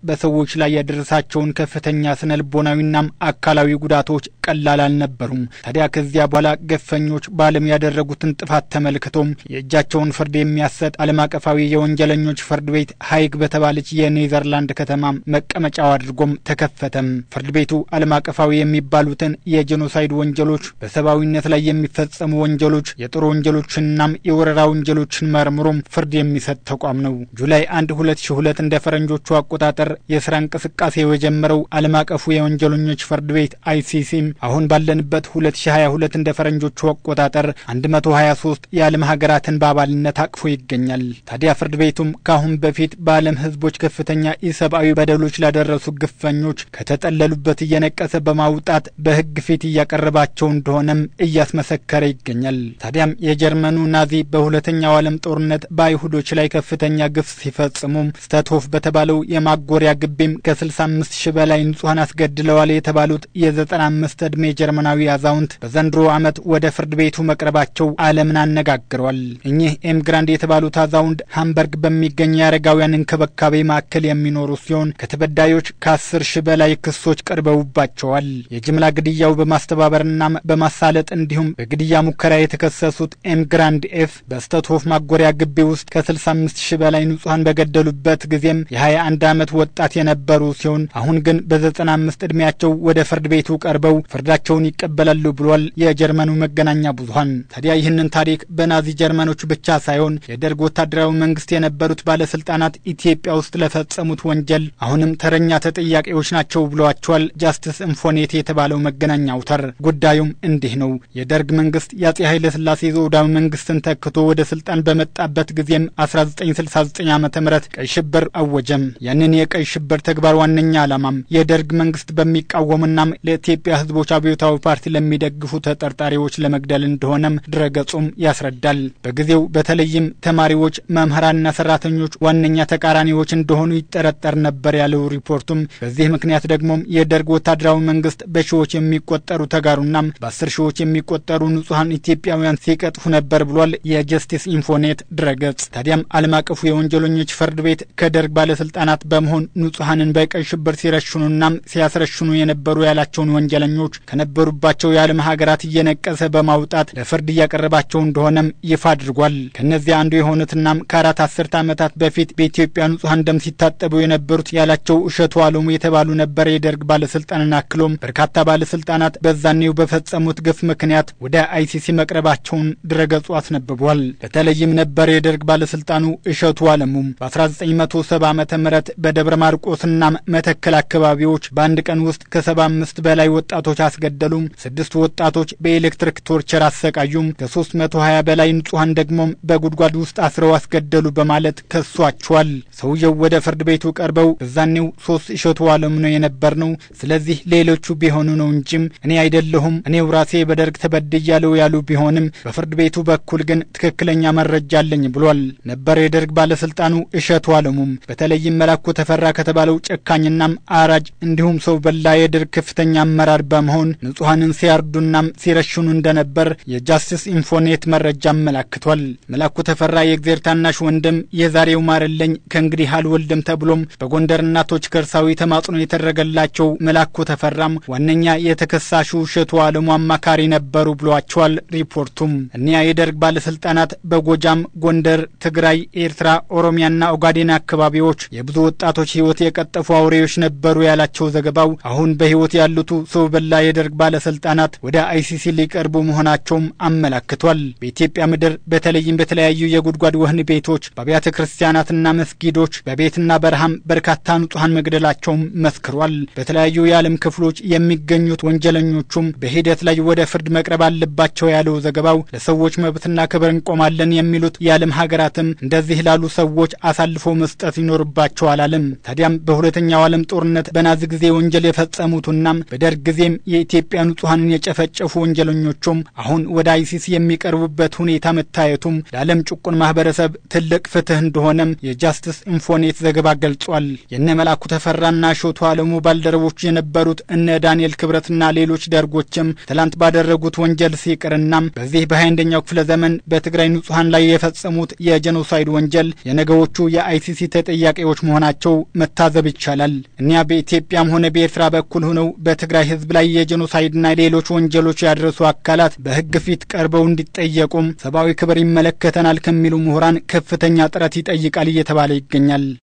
በሰዎች ላይ ያደረሳቸውን ከፍተኛ ስነ ልቦናዊናም አካላዊ ጉዳቶች ቀላል አልነበሩም። ታዲያ ከዚያ በኋላ ገፈኞች በዓለም ያደረጉትን ጥፋት ተመልክቶም የእጃቸውን ፍርድ የሚያሰጥ ዓለም አቀፋዊ የወንጀለኞች ፍርድ ቤት ሀይግ በተባለች የኔዘርላንድ ከተማ መቀመጫው አድርጎም ተከፈተም። ፍርድ ቤቱ ዓለም አቀፋዊ የሚባሉትን የጄኖሳይድ ወንጀሎች፣ በሰብአዊነት ላይ የሚፈጸሙ ወንጀሎች፣ የጦር ወንጀሎችንናም የወረራ ወንጀሎችን መርምሮም ፍርድ የሚሰጥ ተቋም ነው። ጁላይ 1 2002 እንደ ፈረንጆቹ አቆጣጠር የስራ እንቅስቃሴ የጀመረው ዓለም አቀፉ የወንጀለኞች ፍርድ ቤት አይሲሲም አሁን ባለንበት 2022 እንደ ፈረንጆቹ አቆጣጠር 123 የዓለም ሀገራትን በአባልነት አቅፎ ይገኛል። ታዲያ ፍርድ ቤቱም ከአሁን በፊት በዓለም ሕዝቦች ከፍተኛ ኢሰብአዊ በደሎች ላደረሱ ግፈኞች ከተጠለሉበት እየነቀሰ በማውጣት በሕግ ፊት እያቀረባቸው እንደሆነም እያስመሰከረ ይገኛል። ታዲያም የጀርመኑ ናዚ በሁለተኛው ዓለም ጦርነት በአይሁዶች ላይ ከፍተኛ ግፍ ሲፈጽሙም ስተትሆፍ በተባለው የማጎሪያ ግቢም ከ65 ሺህ በላይ ንጹሐን አስገድለዋል የተባሉት የ95 ዕድሜ ጀርመናዊ አዛውንት በዘንድሮ ዓመት ወደ ፍርድ ቤቱ መቅረባቸው ዓለምን አነጋግሯል። እኚህ ኤምግራንድ የተባሉት አዛውንት ሃምበርግ በሚገኝ የአረጋውያን እንክብካቤ ማዕከል የሚኖሩ ሲሆን ከተበዳዮች ከ10 ሺህ በላይ ክሶች ቀርበውባቸዋል። የጅምላ ግድያው በማስተባበርና በማሳለጥ እንዲሁም በግድያ ሙከራ የተከሰሱት ኤምግራንድ ኤፍ በስተትሆፍ ማጎሪያ ግቢ ውስጥ ከ65 ሺህ በላይ ንጹሐን በገደሉበት ጊዜም የ21 ዓመት ወጣት የነበሩ ሲሆን አሁን ግን በ95 ዕድሜያቸው ወደ ፍርድ ቤቱ ቀርበው ፍርዳቸውን ይቀበላሉ ብሏል የጀርመኑ መገናኛ ብዙኃን። ታዲያ ይህንን ታሪክ በናዚ ጀርመኖች ብቻ ሳይሆን የደርግ ወታደራዊ መንግስት የነበሩት ባለስልጣናት ኢትዮጵያ ውስጥ ለፈጸሙት ወንጀል አሁንም ተረኛ ተጠያቂዎች ናቸው ብለዋቸዋል ጃስትስ ኢንፎኔት የተባለው መገናኛ አውታር። ጉዳዩም እንዲህ ነው። የደርግ መንግስት የአጼ ኃይለ ሥላሴ ዘውዳዊ መንግስትን ተክቶ ወደ ስልጣን በመጣበት ጊዜም 1969 ዓ ም ቀይ ሽብር አወጀም። ያንን የቀይ ሽብር ተግባር ዋነኛ ዓላማም የደርግ መንግስት በሚቃወሙናም ለኢትዮጵያ ህዝቦች አብዮታዊ ፓርቲ ለሚደግፉ ተጠርጣሪዎች ለመግደል እንደሆነም ድረገጹም ያስረዳል። በጊዜው በተለይም ተማሪዎች፣ መምህራንና ሰራተኞች ዋነኛ ተቃራኒዎች እንደሆኑ ይጠረጠር ነበር ያለው ሪፖርቱም በዚህ ምክንያት ደግሞም የደርግ ወታደራዊ መንግስት በሺዎች የሚቆጠሩ ተጋሩናም በአስር ሺዎች የሚቆጠሩ ንጹሐን ኢትዮጵያውያን ሲቀጥፉ ነበር ብሏል የጀስቲስ ኢንፎኔት ድረገጽ። ታዲያም ዓለም አቀፉ የወንጀለኞች ፍርድ ቤት ከደርግ ባለስልጣናት በመሆን ንጹሐንን በቀይ ሽብር ሲረሽኑናም ሲያስረሽኑ የነበሩ ያላቸውን ወንጀለኞች ከነበሩባቸው የዓለም ሀገራት እየነቀሰ በማውጣት ለፍርድ እያቀረባቸው እንደሆነም ይፋ አድርጓል። ከእነዚያ አንዱ የሆኑትናም ከአራት አስርተ ዓመታት በፊት በኢትዮጵያ ንጹሐን ደም ሲታጠቡ የነበሩት ያላቸው እሸቱ አለሙ የተባሉ ነበር የደርግ ባለስልጣንን አክሎም በርካታ ባለስልጣናት በዛኔው በፈጸሙት ግፍ ምክንያት ወደ አይሲሲ መቅረባቸውን ድረገጹ አስነብቧል። በተለይም ነበር የደርግ ባለስልጣኑ እሸቱ አለሙም በ1970 ዓ ም በደብረ ማርቆስና መተከል አካባቢዎች በአንድ ቀን ውስጥ ከሰባ አምስት በላይ ወጣቶች አስገደሉም፣ ስድስት ወጣቶች በኤሌክትሪክ ቶርቸር አሰቃዩም፣ ከሶስት መቶ ሀያ በላይ ንጹሐን ደግሞም በጉድጓድ ውስጥ አስረው አስገደሉ በማለት ከሷቸዋል። ሰውየው ወደ ፍርድ ቤቱ ቀርበው በዛኔው ሶስት እሸቱ አለሙ ነው የነበር ነው። ስለዚህ ሌሎቹ ቢሆኑ ነው እንጂም እኔ አይደለሁም እኔው ራሴ በደርግ ተበድያለሁ ያሉ ቢሆንም በፍርድ ቤቱ በኩል ግን ትክክለኛ መረጃ አለኝ ብሏል ነበር የደርግ ባለስልጣኑ እሸቱ አለሙም በተለይም መላኩ ተፈራ ከተባለው ጨካኝናም አራጅ እንዲሁም ሰው በላ የደርግ ከፍተኛ አመራር በመሆን ንጹሐንን ሲያርዱናም ሲረሽኑ እንደነበር የጃስቲስ ኢንፎኔት መረጃ አመላክቷል። መላኩ ተፈራ የእግዜር ታናሽ ወንድም የዛሬው ማረለኝ ከእንግዲህ አልወልድም ተብሎም በጎንደር እናቶች ከርሳዊ ተማጽኖ የተደረገላቸው መላኩ ተፈራም ዋነኛ የተከሳሹ እሸቱ አለሙ አማካሪ ነበሩ ብሏቸዋል ሪፖርቱም። እኒያ የደርግ ባለስልጣናት በጎጃም፣ ጎንደር፣ ትግራይ፣ ኤርትራ፣ ኦሮሚያና ኦጋዴን አካባቢዎች የብዙ ወጣቶች ሕይወት የቀጠፉ አውሬዎች ነበሩ ያላቸው ዘገባው አሁን በሕይወት ያሉቱ ሰው በላ የደርግ ባለስልጣናት ወደ አይሲሲ ሊቀርቡ መሆናቸውም አመላክቷል። በኢትዮጵያ ምድር በተለይም በተለያዩ የጉድጓድ ወህኒ ቤቶች፣ በአብያተ ክርስቲያናትና መስጊዶች፣ በቤትና በረሃም በርካታ ንጹሐን መግደላቸውም መስክሯል። በተለያዩ የዓለም ክፍሎች የሚገኙት ወንጀለኞቹም በሂደት ላይ ወደ ፍርድ መቅረብ አለባቸው ያለው ዘገባው ለሰዎች መብትና ክብር እንቆማለን የሚሉት የዓለም ሀገራትም እንደዚህ ላሉ ሰዎች አሳልፎ መስጠት ይኖርባቸዋል አለም። ታዲያም በሁለተኛው ዓለም ጦርነት በናዚ ጊዜ ወንጀል የፈጸሙትናም በደርግ ጊዜም የኢትዮጵያ ንጹሐንን የጨፈጨፉ ወንጀለኞቹም አሁን ወደ አይሲሲ የሚቀርቡበት ሁኔታ መታየቱም ለዓለም ጭቁን ማህበረሰብ ትልቅ ፍትህ እንደሆነም የጃስትስ ኢንፎኔት ዘገባ ገልጿል። የነ መላኩ ተፈራና እሸቱ አለሙ ባልደረቦች የነበሩት እነ ዳንኤል ክብረትና ሌሎች ደርጎችም ትላንት ባደረጉት ወንጀል ሲቅርናም በዚህ በሃያአንደኛው ክፍለ ዘመን በትግራይ ንጹሐን ላይ የፈጸሙት የጄኖሳይድ ወንጀል የነገዎቹ የአይሲሲ ተጠያቂዎች መሆናቸው መታዘብ ይቻላል። እኒያ በኢትዮጵያም ሆነ በኤርትራ በኩል ሆነው በትግራይ ሕዝብ ላይ የጄኖሳይድና ሌሎች ወንጀሎች ያደረሱ አካላት በሕግ ፊት ቀርበው እንዲጠየቁም ሰብአዊ ክብር ይመለከተናል ከሚሉ ምሁራን ከፍተኛ ጥረት ይጠይቃል እየተባለ ይገኛል።